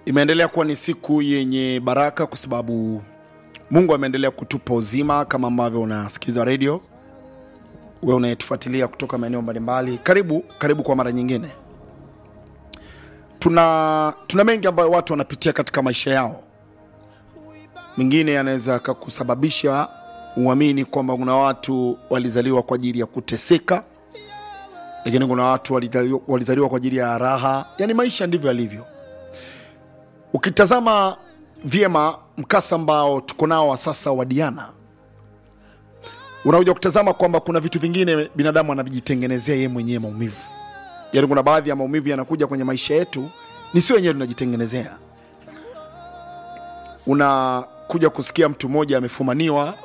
imeendelea kuwa ni siku yenye baraka kwa sababu mungu ameendelea kutupa uzima kama ambavyo unasikiza redio we unayetufuatilia kutoka maeneo mbalimbali karibu karibu kwa mara nyingine tuna tuna mengi ambayo watu wanapitia katika maisha yao mengine yanaweza kakusababisha uamini kwamba kuna watu walizaliwa kwa ajili ya kuteseka lakini kuna watu walizaliwa, walizaliwa kwa ajili ya raha yani maisha ndivyo yalivyo ukitazama vyema mkasa ambao tuko nao wa sasa wa diana unakuja kutazama kwamba kuna vitu vingine binadamu anavijitengenezea yeye mwenyewe maumivu yaani kuna baadhi ya maumivu yanakuja kwenye maisha yetu ni si wenyewe tunajitengenezea unakuja kusikia mtu mmoja amefumaniwa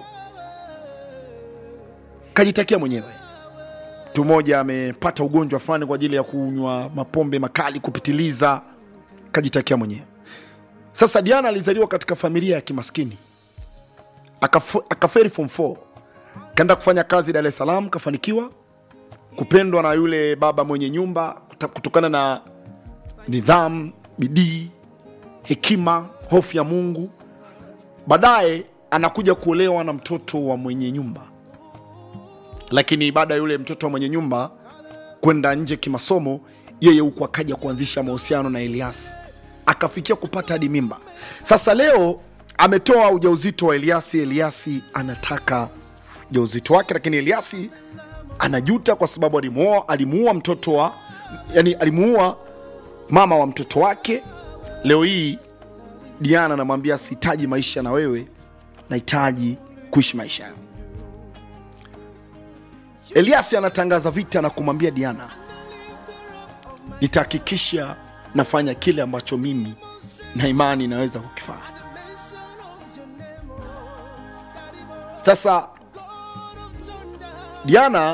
kajitakia mwenyewe mtu mmoja amepata ugonjwa fulani kwa ajili ya kunywa mapombe makali kupitiliza kajitakia mwenyewe sasa diana alizaliwa katika familia ya kimaskini Akaf- akaferi form 4 kaenda kufanya kazi dar es salaam kafanikiwa kupendwa na yule baba mwenye nyumba kuta- kutokana na nidhamu bidii hekima hofu ya mungu baadaye anakuja kuolewa na mtoto wa mwenye nyumba lakini baada ya yule mtoto wa mwenye nyumba kwenda nje kimasomo yeye huku akaja kuanzisha mahusiano na eliasi akafikia kupata hadi mimba sasa leo ametoa ujauzito wa eliasi eliasi anataka ujauzito wake lakini eliasi anajuta kwa sababu alimuoa alimuua mtoto wa yani alimuua mama wa mtoto wake leo hii diana anamwambia sihitaji maisha na wewe nahitaji kuishi maisha yangu eliasi anatangaza vita na kumwambia diana nitahakikisha nafanya kile ambacho mimi na imani naweza kukifanya sasa diana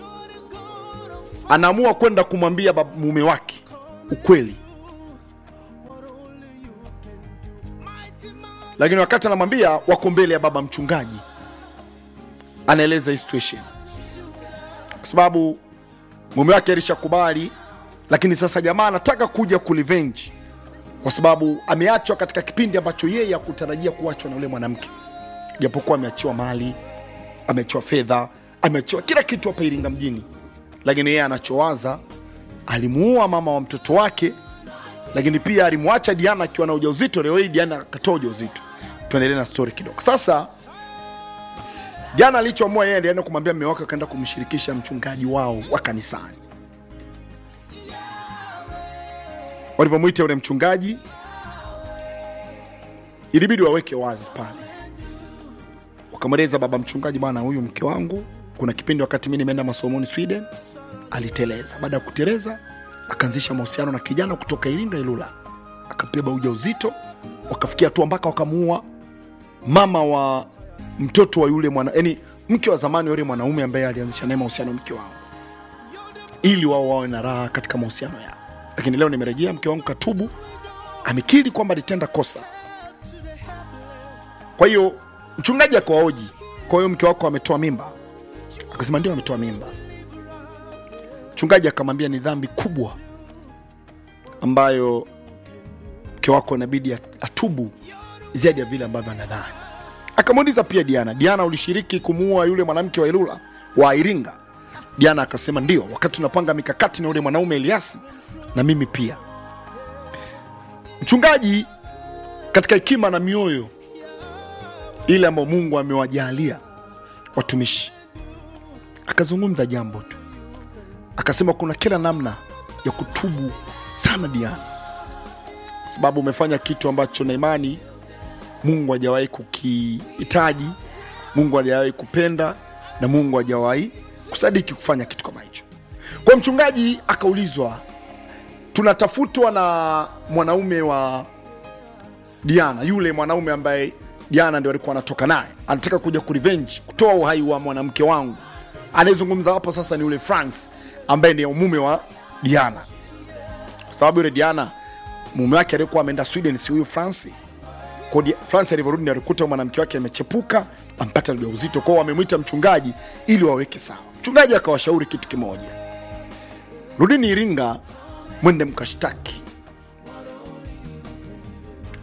anaamua kwenda kumwambia bab- mume wake ukweli lakini wakati anamwambia wako mbele ya baba mchungaji anaeleza hii situation kwa sababu mume wake alishakubali lakini sasa jamaa anataka kuja kulivenji kwa sababu ameachwa katika kipindi ambacho yeye hakutarajia kuachwa na yule mwanamke japokuwa ameachiwa mali ameachiwa fedha ameachiwa kila kitu hapa iringa mjini lakini yeye anachowaza alimuua mama wa mtoto wake lakini pia alimwacha diana akiwa na ujauzito leo hii diana akatoa ujauzito tuendelee na story kidogo sasa diana alichoamua yeye alienda kumwambia mme wake akaenda kumshirikisha mchungaji wao wa kanisani walivyomwita yule mchungaji ilibidi waweke wazi pale wakamweleza baba mchungaji bwana huyu mke wangu kuna kipindi wakati mi nimeenda masomoni sweden aliteleza baada ya kuteleza akaanzisha mahusiano na kijana kutoka iringa ilula akabeba uja uzito wakafikia hatua mpaka wakamuua mama wa mtoto wa yule mwana yani mke wa zamani wa yule mwanaume ambaye alianzisha naye mahusiano mke wangu ili wao wawe na raha katika mahusiano yao lakini leo nimerejea mke wangu katubu amekiri kwamba alitenda kosa kwa hiyo mchungaji akawaoji kwa hiyo mke wako ametoa mimba akasema ndio ametoa mimba mchungaji akamwambia ni dhambi kubwa ambayo mke wako inabidi atubu zaidi ya vile ambavyo anadhani akamuuliza pia diana diana ulishiriki kumuua yule mwanamke wa ilula wa iringa diana akasema ndio wakati tunapanga mikakati na yule mwanaume eliasi na mimi pia mchungaji katika hekima na mioyo ile ambayo mungu amewajalia watumishi akazungumza jambo tu akasema kuna kila namna ya kutubu sana diana kwa sababu umefanya kitu ambacho na imani mungu hajawahi kukihitaji mungu hajawahi kupenda na mungu hajawahi kusadiki kufanya kitu kama hicho kwa mchungaji akaulizwa tunatafutwa na mwanaume wa diana yule mwanaume ambaye diana ndio alikuwa anatoka naye anataka kuja kurevenge kutoa uhai wa mwanamke wangu anayezungumza hapo sasa ni yule france ambaye ni mume wa diana kwa sababu yule diana mume wake aliyekuwa ameenda sweden si huyu franci Kwa Di- france alivyorudi ndio alikuta mwanamke wake amechepuka ampata ujauzito kwao wamemwita mchungaji ili waweke sawa mchungaji akawashauri kitu kimoja rudini iringa mwende mkashtaki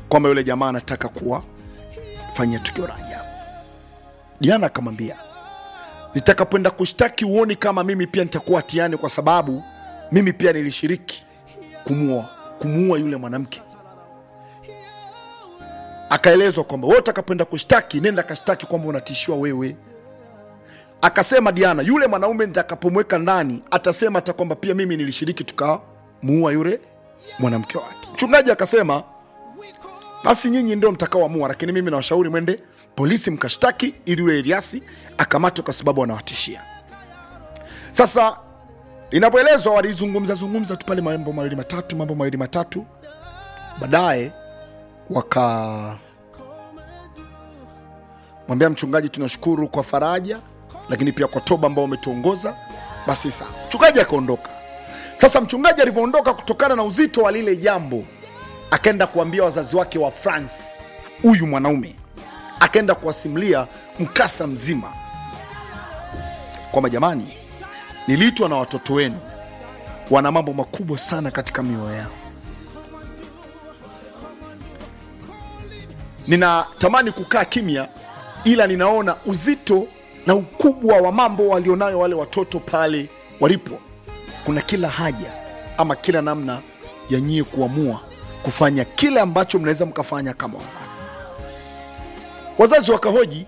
kwamba yule jamaa anataka kuwafanyia tukio la ajabu. Diana akamwambia nitakapoenda kushtaki uoni kama mimi pia nitakuwa hatiani, kwa sababu mimi pia nilishiriki kumuua kumuua yule mwanamke. Akaelezwa kwamba wewe utakapoenda kushtaki, nenda kashtaki kwamba unatishiwa wewe. Akasema Diana, yule mwanaume nitakapomweka ndani atasema hata kwamba pia mimi nilishiriki tukamuua yule mwanamke wake. Mchungaji akasema basi nyinyi ndio mtakaoamua, lakini mimi nawashauri mwende polisi mkashtaki, ili yule Eliasi akamatwe kwa sababu anawatishia. Sasa inapoelezwa walizungumza zungumza tu pale mambo mawili matatu, mambo mawili matatu, baadaye waka mwambia mchungaji, tunashukuru kwa faraja, lakini pia kwa toba ambao umetuongoza. Basi sawa, mchungaji akaondoka. Sasa mchungaji alivyoondoka, kutokana na uzito wa lile jambo, akaenda kuambia wazazi wake wa France, huyu mwanaume akaenda kuwasimulia mkasa mzima kwamba jamani, niliitwa na watoto wenu, wana mambo makubwa sana katika mioyo yao. Ninatamani kukaa kimya, ila ninaona uzito na ukubwa wa mambo walionayo wale watoto pale walipo. Kuna kila haja ama kila namna ya nyie kuamua kufanya kile ambacho mnaweza mkafanya kama wazazi. Wazazi wakahoji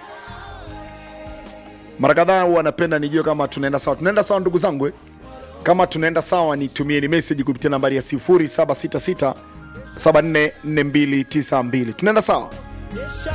mara kadhaa, huwa napenda nijue kama tunaenda sawa. Tunaenda sawa ndugu zangu eh? Kama tunaenda sawa, nitumieni meseji kupitia nambari ya 0766 744292. Tunaenda sawa.